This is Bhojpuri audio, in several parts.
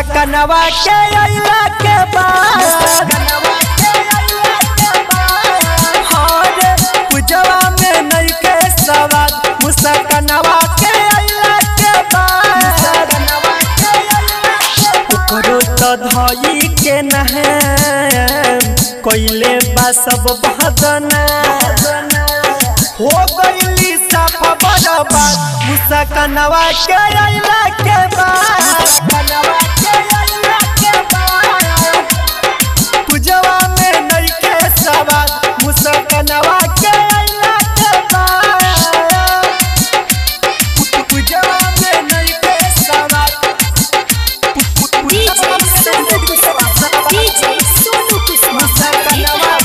मुसकनवा के अइला के बाद हरे पूजवा में नहीं के सवाद मुसकनवा के अइला के बाद ओकरो तो धई के नहे कोइले बा सब बहदना हो गईली साफा बर्बाद मुसकनवा के अइला के बाद पूजवा में नहीं के सवाद मुसकनवा के अइला के बाद पूजवा में नहीं के सवाद DJ Sonu Kusma. DJ Sonu Kusma.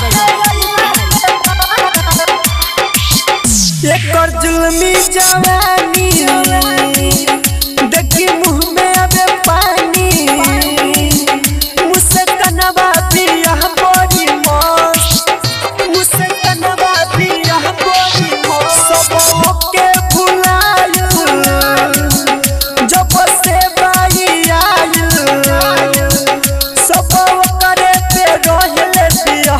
एकर जुल्मी जवानी देखी मुंह में अबे पानी मुझसे कनवा पिया बड़ी मस्त मुझसे कनवा पिया बड़ी मस्त सब के भुलायु जब से बाई आयु सब करे पे रहले पिया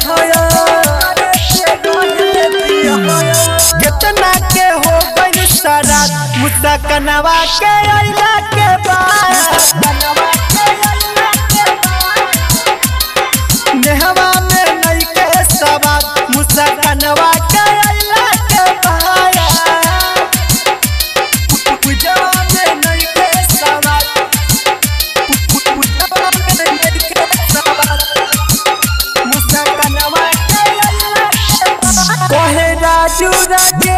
कितना के हो गई सारा मुद्दा कनवा के अइला के बाद नेहवा में नहीं के सवाद मुद्दा कनवा के अइला के बाद पूजवा में नहीं के सवाद पूजवा में नहीं के सवाद मुद्दा कनवा के अइला के बाद कहे राजू राजे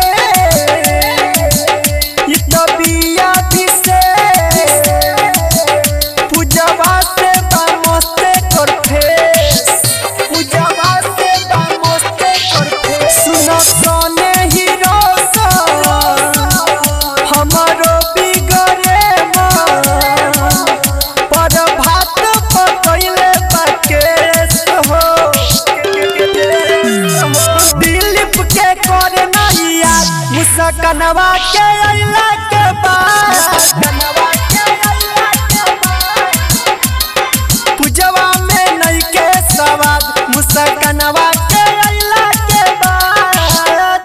ई तो बिया दिसे पूजवा से बामोस्ते कर फेस पूजवा से बामोस्ते कर फेस सुनो सोने हीरो हमारो बिगड़े मन पर भात पकइले बाकेस हो दिलीप के करे नहीं याद मुसकनवा के अइला के बाद